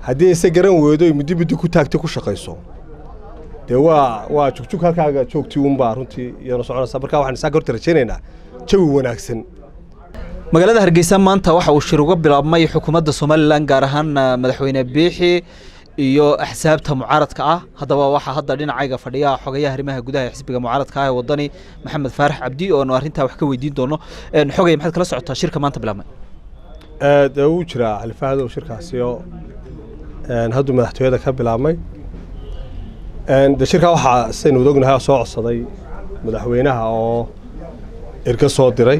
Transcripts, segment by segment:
haddii ayse garan weydo ay muddi muddi ku taagtay ku shaqayso dee waa waa jugjug halkaaga joogtii uunbaa runtii iyana soconaysa marka waxaan isaaka horta rajaynaynaa jawi wanaagsan magaalada hargeysa maanta waxa uu shir uga bilaabmay xukuumadda somalilan gaar ahaan madaxweyne biixi iyo axsaabta mucaaradka ah haddaba waxaa hadda dhinacayga fadhiya xogayaha arrimaha gudaha ee xisbiga mucaaradka ah ee wadani maxamed faarax cabdi oonu arrintaa wax ka weydiin doono xogay maxaad kala socotaa shirka maanta bilaabmay dee wuu jiraa xalifahadow shirkaasiyo hadduu madaxtooyada ka bilaabmay de shirkaa waxaa sidaynu wada ognahay soo codsaday madaxweynaha oo erga soo diray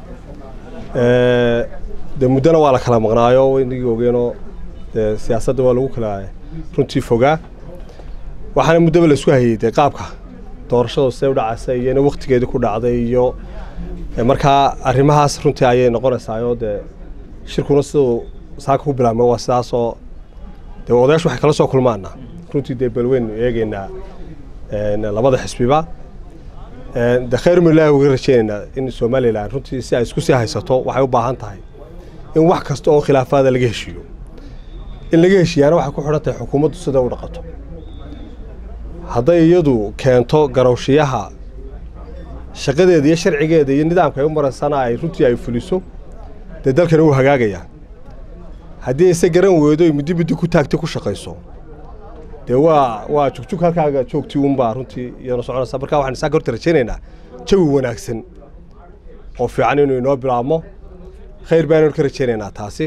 de muddona waa la kala maqnaayo inagii ogeenoo dee siyaasadda waa lagu kala runtii fogaa waxaana muddaba la isku hayey dee qaabka doorashadu see u dhacaysa iyo ina waktigeedii ku dhacday iyo markaa arrimahaas runtii ayay noqonaysaayoo dee shirkuna siduu saaka ku bilaabmay waa sidaasoo dee odayaashu waxay kala soo kulmaana runtii dee balweynu eegeynaa labada xisbiba de khayr milaahi uga rajaynaynaa in somalilan runtii si ay isku sii haysato waxay u baahan tahay in wax kasta oo khilaafaada laga heshiiyo in laga heshiiyaana waxay ku xidhan tahay xukuumaddu sida u dhaqato hadday iyadu keento garowshiyaha shaqadeeda iyo sharcigeeda iyo nidaamka ay u maraysana ay runtii ay fuliso dee dalkani wuu hagaagayaa haddii ayse garan weydo ay muddi muddi ku taagtay ku shaqayso dee waa waa jugjug halkaaga joogtii uunbaa runtii iyana soconaysa marka waxaan isaaka horta rajaynaynaa jawi wanaagsan oo fiican inuu inoo bilaabmo khayr baanu ka rajaynaynaa taasi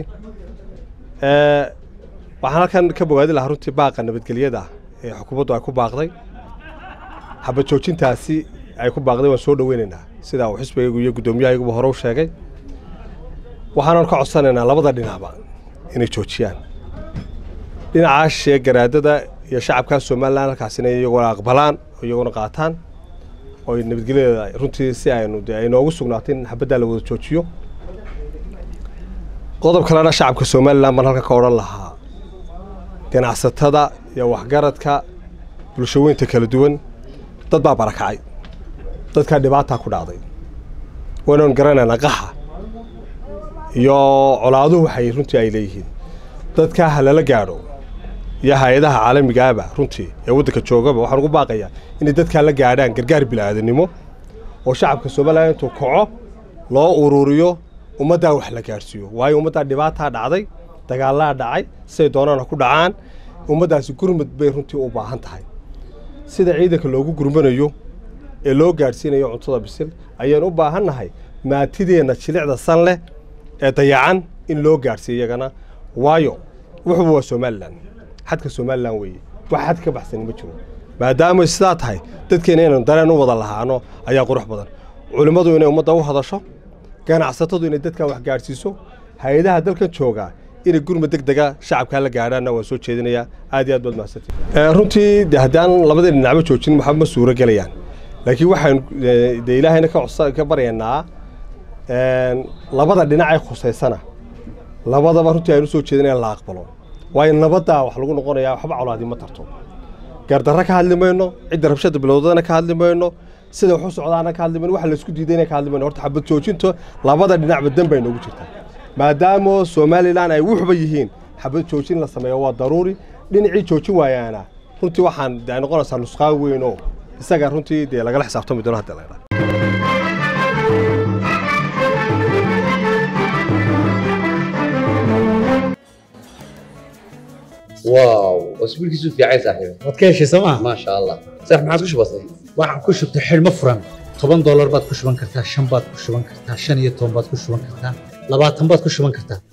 waxaan halkan ka bogaadi lahaa runtii baaqa nabadgelyada ee xukuumaddu ay ku baaqday xabad joojintaasi ay ku baaqday waan soo dhoweynaynaa sidaa uu xisbigaygu iyo guddoomiyahayaguba hore u sheegay waxaanan ka codsanaynaa labada dhinacba inay joojiyaan dhinaca shee garaadada iyo shacabka somalilan halkaasina iyaguna aqbalaan oo iyaguna qaataan oo nabadgelyadeeda runtii si aynu de ay noogu sugnaatay in xabaddaa la wada joojiyo qodob kalena shacabka somalilan baan halka ka odhan lahaa ganacsatada iyo waxgaradka bulshaweynta kala duwan dad baa barakacay dadkaa dhibaataa ku dhacday waynan garanaynaa qaxa iyo colaaduhu waxay runtii ay leeyihiin dadkaa ha lala gaadho iyo hay-adaha caalamigaaba runtii ee waddanka joogaba waxaan ugu baaqayaa inay dadkaa la gaadhaan gargaar bilaadanimo oo shacabka somalilan intuu kaco loo ururiyo ummaddaa wax la gaadhsiiyo waayo ummaddaa dhibaataa dhacday dagaallaa dhacay siday doonaan ha ku dhacaan ummaddaasi gurmad bay runtii u baahan tahay sida ciidanka loogu gurmanayo ee loo gaadhsiinayo cuntada bisil ayaan u baahan nahay maatideenna jilicda san leh ee dayacan in loo gaadhsiiyo iyagana waayo wuxuba waa somalilan xadka somalilan weeye wax xad ka baxsani ma jiro maadaamay sidaa tahay dadkeena inaynu dareen u wada lahaano ayaa qurux badan culimmadu inay ummadda u hadasho ganacsatadu inay dadkan wax gaadhsiiso hay-adaha dalkan joogaa inay gurmad deg dega shacabkaa la gaadhaanna waan soo jeedinayaa aad iyo aad baad mahadsantii runtii de haddaan labadii dhinacba joojin waxba ma suuro gelayaan laakiin waxaan de ilaahayna ka codsa ka baryaynaa labada dhinacee khusaysana labadaba runtii aynu soo jeedinaya la aqbalo waayo nabaddaa wax lagu noqonayaa waxba colaadi ma tarto gaardarra ka hadli mayno cidda rabshada bilowdana ka hadli mayno sida wax u socdaana ka hadli mayno waxa laysku diidayna ka hadli mayno horta xabad joojinto labada dhinacba dan bay noogu jirtaa maadaama somalilan ay wuxuba yihiin xabad joojin la sameeyo waa daruuri dhinacii joojin waayaana runtii waxaan de ay noqonaysaa nusqaan weyn oo isaga runtii dee lagala xisaabtami doono hadda la idhaa واو اسبوعك في عايز صاحبي waad ka heshay sooma ما شاء الله صح ما عاد وش بصي waxaan ku shubtay xidhmo furan toban doolar baad ku shuban kartaa shan baad ku shuban kartaa shan iyo toban baad ku shuban kartaa labaatan baad ku shuban kartaa